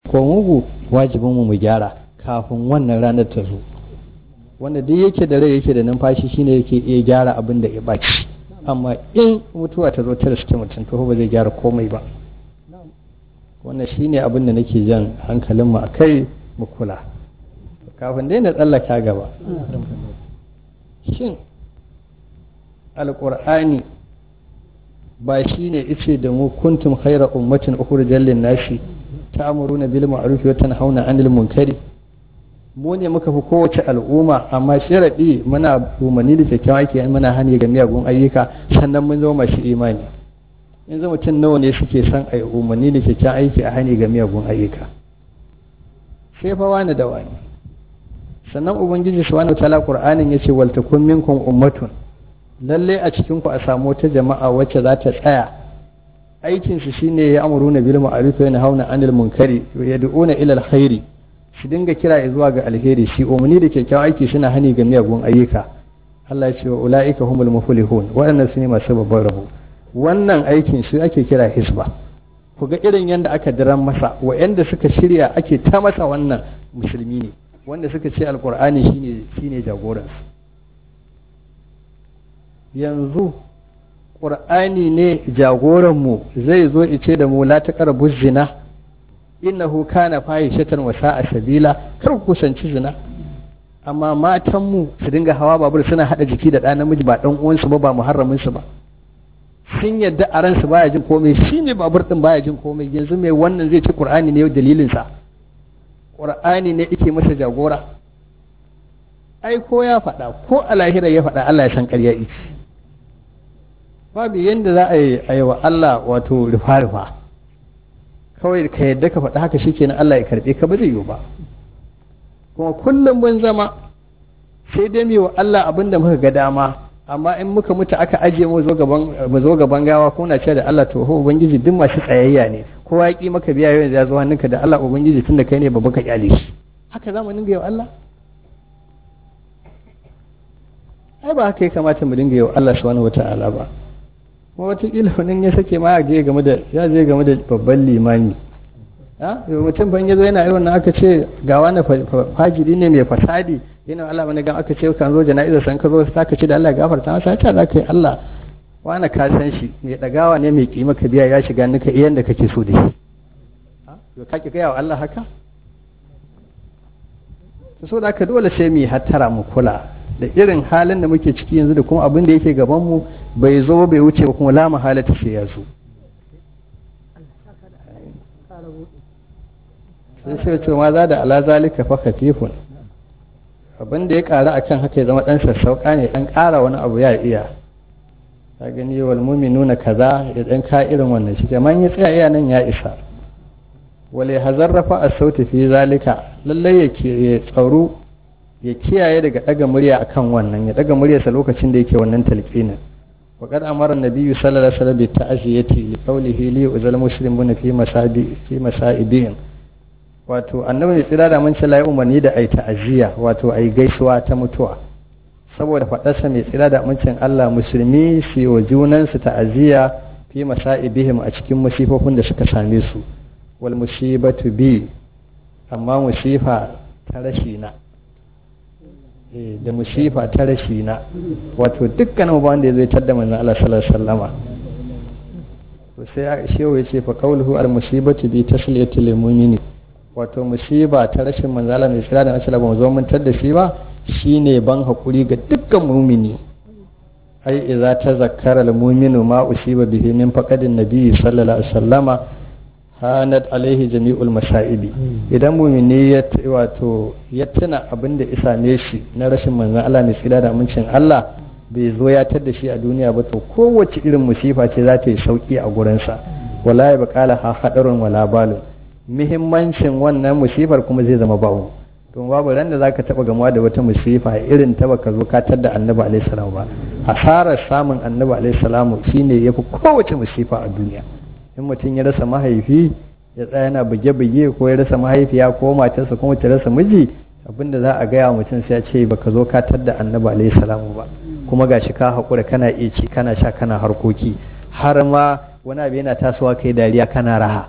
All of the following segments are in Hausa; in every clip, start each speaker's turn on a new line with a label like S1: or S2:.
S1: ko mugu wajibin mu mu gyara kafin wannan ranar ta zo wanda duk yake da rai yake da numfashi shine yake iya gyara abin da ya baci amma in mutuwa ta zo ta riske mutum to ba zai gyara komai ba wannan shine abin da nake jan hankalin mu akai mu kula kafin dai na tsallaka gaba shin alƙur'ani ba shi ne ice da mu kuntum khaira ummatin ukhrijal lin nasi ta'muruna bil ma'ruf wa tanhauna 'anil munkari mu ne muka fi kowace al'umma amma sharadi muna umarni da kyakkyawan aiki muna hani ga miyagun ayyuka sannan mun zama masu imani yanzu mutum nawa ne suke son a umarni da kyakkyawan aiki a hani ga miyagun ayyuka sai fa wani da wani sannan ubangiji subhanahu wataala qur'anin yace wal takum minkum ummatun lalle a cikin ku a samu wata jama'a wacce za ta tsaya aikin su shine ya amuruna bil ma'ruf wa yanhauna 'anil munkari wa yad'una ila alkhairi su dinga kira zuwa ga alheri shi umarni da kyakkyawan aiki suna hani ga miyagun ayyuka Allah ya ce wa ulaika humul muflihun waɗannan su ne masu babban rabo wannan aikin su ake kira hisba ku ga irin yadda aka diran masa wa'anda suka shirya ake ta masa wannan musulmi ne wanda suka ce alkur'ani shine shine jagoransu yanzu ƙur'ani ne jagoranmu zai zo ice da mu la taqrabu zina innahu kana fahishatan wa sa'a sabila kar ku kusanci zina amma matanmu su dinga hawa babur suna hada jiki da ɗan namiji ba ɗan uwansu ba ba muharramin su ba sun yadda a ransu baya jin komai shi ne babur din baya jin komai yanzu mai wannan zai ci qur'ani ne dalilinsa qur'ani ne yake masa jagora ai ko ya faɗa ko a lahira ya faɗa Allah ya san ƙarya ita babu yadda za a yi a yi wa Allah wato rufa-rufa kawai ka yadda ka faɗa haka shi kenan Allah ya karɓe ka ba zai yiwu ba kuma kullum mun zama sai dai mu wa Allah abin da muka ga dama amma in muka mutu aka ajiye mu zo gaban mu zo gaban gawa ko na ce da Allah to ho ubangiji duk masu tsayayya ne kowa ya ki maka biya yau ya zo hannunka da Allah ubangiji tunda kai ne babba ka kyale shi haka zamu dinga yau Allah ai ba haka ya kamata mu dinga yau Allah subhanahu wata'ala ba kuma wataƙila wani ya sake ma ya je game da ya je game da babban limami ha mutum ban yazo yana irin nan aka ce ga wani fajiri ne mai fasadi yana Allah wani gan aka ce kan zo jana'izar san ka zo ta ka ce da Allah gafarta masa ta za ka yi Allah wani ka san shi mai dagawa ne mai kima ka biya ya shiga nika iyan da kake so da shi to ka ki gaya wa Allah haka to so da haka dole sai mu hattara mu kula da irin halin da muke ciki yanzu da kuma abin da yake gaban mu bai zo bai wuce ba kuma la mahalata sai ya zo sai sai ce ma za da ala zalika fa khatifun abin da ya ƙara akan haka ya zama ɗan sassauƙa ne ɗan ƙara wani abu ya iya ta gani wal nuna kaza ya ɗan ka irin wannan shi man ya tsaya iya nan ya isa wale hazarrafa a sauti fi zalika lallai ya tsaro ya kiyaye daga ɗaga murya akan wannan ya ɗaga muryarsa lokacin da yake wannan talqinin وقد أمر النبي صلى الله عليه وسلم بالتعزية لقوله لي أزل المسلمون في مسائب في مسائبهم wato annabi mai tsira da mun ce ya umarni da ai ta'aziyya wato ai gaisuwa ta mutuwa saboda faɗarsa mai tsira da amincin Allah musulmi su wa junansu ta'aziyya fi masa'ibihim a cikin musifofin da suka same su wal musibatu bi amma musifa ta rashi na da musifa ta rashi na wato dukkanin ba wanda ya zai tadda manzon Allah sallallahu alaihi wasallama to sai shehu ya ce fa qawluhu al musibatu bi tasliyatil mu'mini wato musiba ta rashin manzala mai tsira da nasala ba mu zo mun da shi ba shine ban hakuri ga dukkan mumini ai idza tazakkara al-mu'minu ma usiba bihi min faqadin nabiy sallallahu alaihi wasallama hanat alaihi jami'ul masaibi idan mumini ya wato ya tuna abin da isa ne shi na rashin manzon Allah mai tsira da amincin Allah bai zo ya tar da shi a duniya ba to kowace irin musifa ce za ta yi sauki a gurinsa wala ya bakala ha hadarun wala balun muhimmancin wannan musifar kuma zai zama bawo to babu ran da zaka taba gamuwa da wata musifa irin ta baka zo ka da annabi alaihi salam ba hasarar samun annabi alaihi salam shine yafi kowace musifa a duniya in mutum ya rasa mahaifi ya tsaya yana buge-buge ko ya rasa mahaifiya ko matarsa kuma ta rasa miji abinda za a gaya mutum sai ya ce baka zo ka da annabi alaihi salam ba kuma gashi ka haƙura kana iya ci kana sha kana harkoki har ma wani abu yana tasowa kai dariya kana raha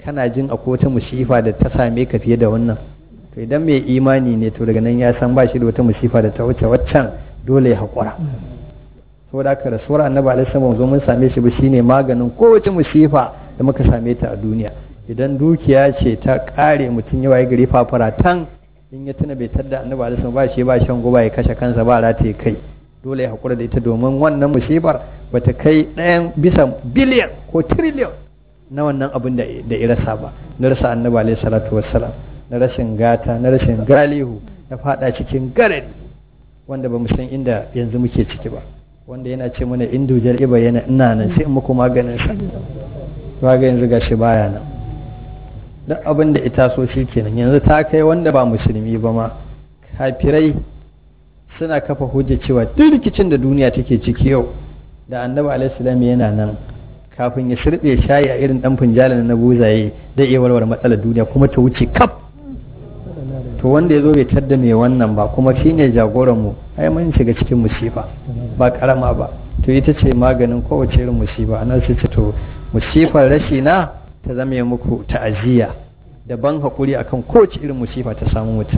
S1: kana jin akwai wata musifa da ta same ka fiye da wannan to idan mai imani ne to daga nan ya san ba shi da wata musifa da ta wuce waccan dole ya haƙura saboda haka rasuwar annabi alaihi salam zo mun same shi ba shine maganin kowace musifa da muka same ta a duniya idan dukiya ce ta kare mutum ya waye gari fafaratan in ya tuna bai tadda annabi alaihi salam ba shi ba shan guba ya kashe kansa ba rataye kai dole ya haƙura da ita domin wannan musibar bata kai ɗayan bisa biliyan ko tiriliyan na wannan abin da ya rasa ba na rasa annabi alaihi salatu wassalam na rashin gata na rashin galihu na fada cikin garari wanda ba mu san inda yanzu muke ciki ba wanda yana ce mana indujar iba yana ina nan sai in muku maganin sa ba ga yanzu gashi baya nan duk abin da ita so shi kenan yanzu ta kai wanda ba musulmi ba ma kafirai suna kafa hujja cewa duk rikicin da duniya take ciki yau da annabi alaihi salam yana nan kafin ya shirbe shayi a irin dan finjalin na buzaye da iya warware matsalar duniya kuma ta wuce kaf to wanda ya zo bai tadda mai wannan ba kuma shine jagoran mu ai mun shiga cikin musifa ba karama ba to ita ce maganin kowace irin musiba anan sai ce to musifar rashi na ta zame muku ta'aziyya da ban hakuri akan kowace irin musifa ta samu mutum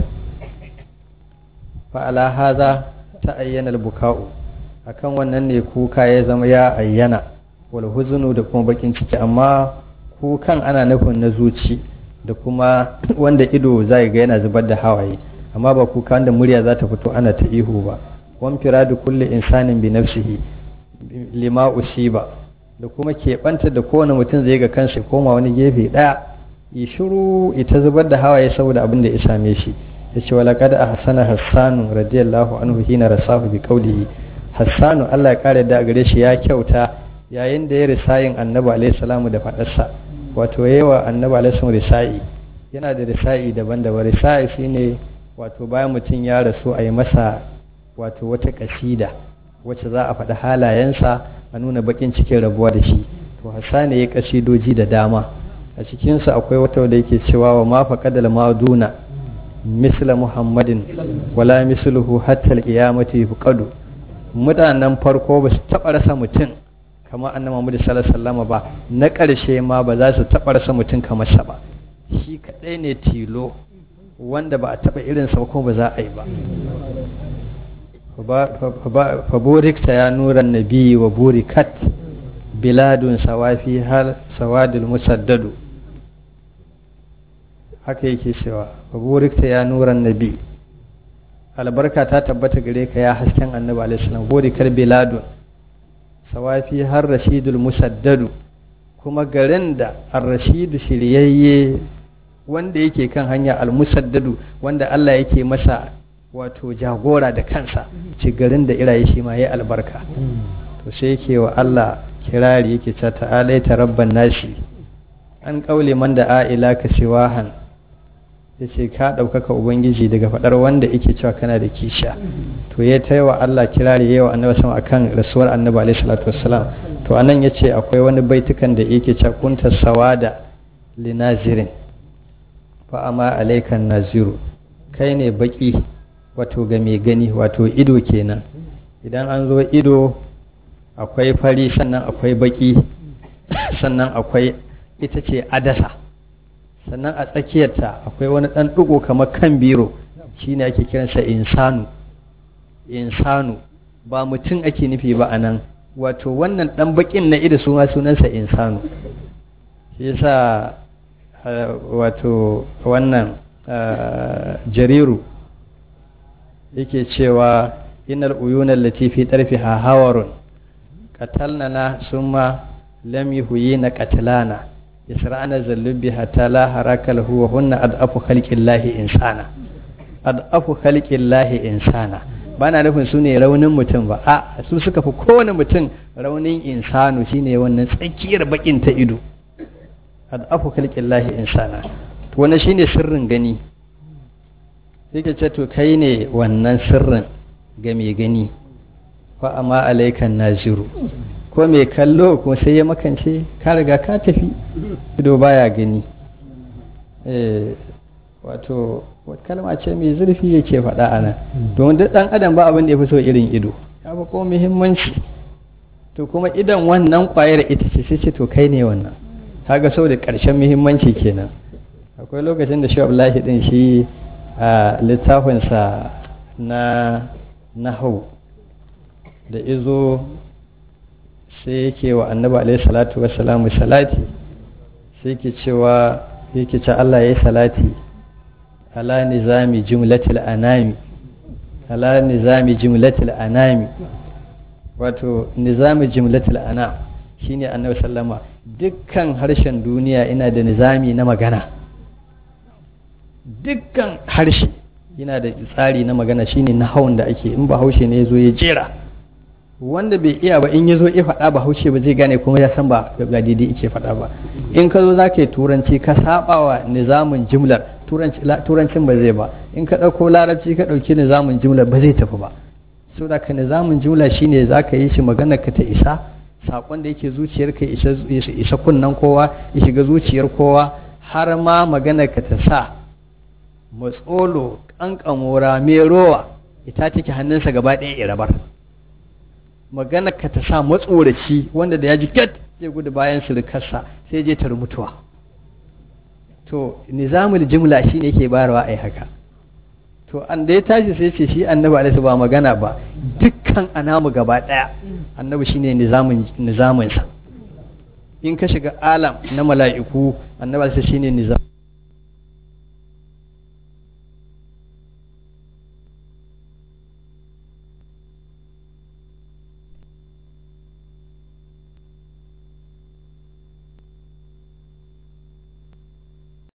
S1: fa ala hadha ta ayyana buka'u akan wannan ne kuka ya zama ya ayyana wal huzunu da kuma bakin ciki amma kukan ana nufin na zuci da kuma wanda ido zai ga yana zubar da hawaye amma ba kuka wanda murya za ta fito ana ta ihu ba wan firadu kulli insanin bi nafsihi lima usiba da kuma keɓanta da kowane mutum zai ga kansa koma wani gefe ɗaya yi shiru ita zubar da hawaye saboda abin da ya same shi ya ce walaqad ahsana hassanu radiyallahu anhu hina rasahu bi qawlihi hassanu Allah ya kare da gare shi ya kyauta yayin da ya risayin annabi alaihi salamu da faɗarsa wato yawa annabi alaihi salamu risa'i yana da risa'i daban-daban risa'i shine wato bayan mutum ya rasu a yi masa wato wata kasida wacce za a faɗi halayensa a nuna bakin cikin rabuwa da shi to hassani ya kasidoji da dama a cikinsa akwai wata da yake cewa wa ma faqadal maduna misla muhammadin wala misluhu hatta al-qiyamati yuqadu mutanen farko ba su taɓa rasa mutum kamar annabi Muhammad sallallahu alaihi wasallam ba na ƙarshe ma ba za su taɓa rasa mutum kamar sa ba shi kadai ne tilo wanda ba a taɓa irin sa ko ba za a yi ba fa burikta ya nuran nabi wa burikat biladun sawafi hal sawadul musaddadu haka yake cewa fa burikta ya nuran nabi albarka ta tabbata gare ka ya hasken annabi alaihi salam burikar biladun sawafi har rashidul musaddadu kuma garin da ar-rashidu shiryayye wanda yake kan hanya al-musaddadu wanda Allah yake masa wato jagora da kansa ci garin da iraye shi ma yayi albarka to sai yake wa Allah kirari yake ta ta'alaita rabban nashi an kaule man da a'ila ka siwahan yace ka ɗaukaka ubangiji daga faɗar wanda yake cewa kana da kisha to ya ta wa Allah kirari yawa annabi sama akan rasuwar annabi alaihi salatu wassalam to anan yace akwai wani baitukan da yake cewa kunta sawada linazirin fa amma alaikan naziru kai ne baki wato ga mai gani wato ido kenan idan an zo ido akwai fari sannan akwai baki sannan akwai ita ce adasa sannan a tsakiyarta akwai wani ɗan ɗigo kamar kan biro shine ake kiransa insanu insanu ba mutum ake nufi ba a nan wato wannan ɗan baƙin na ido suna sunansa insanu shi yasa wato wannan jariru yake cewa inal uyunan latifi tarfi ha hawarun qatalnana summa lam yuhyina qatlana yasra'ana zallubi hatta la haraka lahu wa hunna adafu khalqillahi insana adafu khalqillahi insana bana nufin su ne raunin mutum ba a su suka fi kowane mutum raunin insanu shine wannan tsakiyar bakin ta ido adafu khalqillahi insana to wannan shine sirrin gani sai ka ce to kai ne wannan sirrin ga mai gani fa amma alaikan naziru ko mai kallo ko sai ya makance ka riga ka tafi ido baya gani eh wato kalma ce mai zurfi yake faɗa a nan domin duk ɗan adam ba abin da ya fi so irin ido ya fi ko muhimmanci to kuma idan wannan ƙwayar ita ce sai ce to kai ne wannan kaga saboda ƙarshen muhimmanci kenan akwai lokacin da shi Abdullahi din shi a littafinsa na nahau da izo sai yake wa annabi alaihi salatu wassalamu salati sai yake cewa yake ce Allah ya yi salati ala nizami jumlatil anami ala nizami jumlatil anami wato nizami jumlatil anam shine annabi sallama dukkan harshen duniya ina da nizami na magana dukkan harshe yana da tsari na magana shine na hawan da ake in ba haushe ne ya zo ya jera wanda bai iya ba in ya zo ya faɗa ba haushe ba zai gane kuma ya san ba ga daidai ike faɗa ba in ka zo za ka yi turanci ka saba wa nizamin jimlar turancin ba zai ba in ka ɗauko larabci ka ɗauki nizamin jimlar ba zai tafi ba so da ka nizamin jimla shine za ka yi shi magana ka ta isa saƙon da yake zuciyar ka isa kunnen kowa ya shiga zuciyar kowa har ma magana ka ta sa matsolo ƙanƙamora mai rowa ita take hannunsa gaba ɗaya irabar magana ka ta sa matsoraci wanda da ya ji ket zai gudu bayan surukarsa sai je ta mutuwa to nizamul jimla shi ne ke bayarwa a haka to an da ya tashi sai ce shi annabi alaihi ba magana ba dukkan anamu gaba ɗaya annabi shine nizamin nizaminsa in ka shiga alam na mala'iku annabi alaihi shine nizam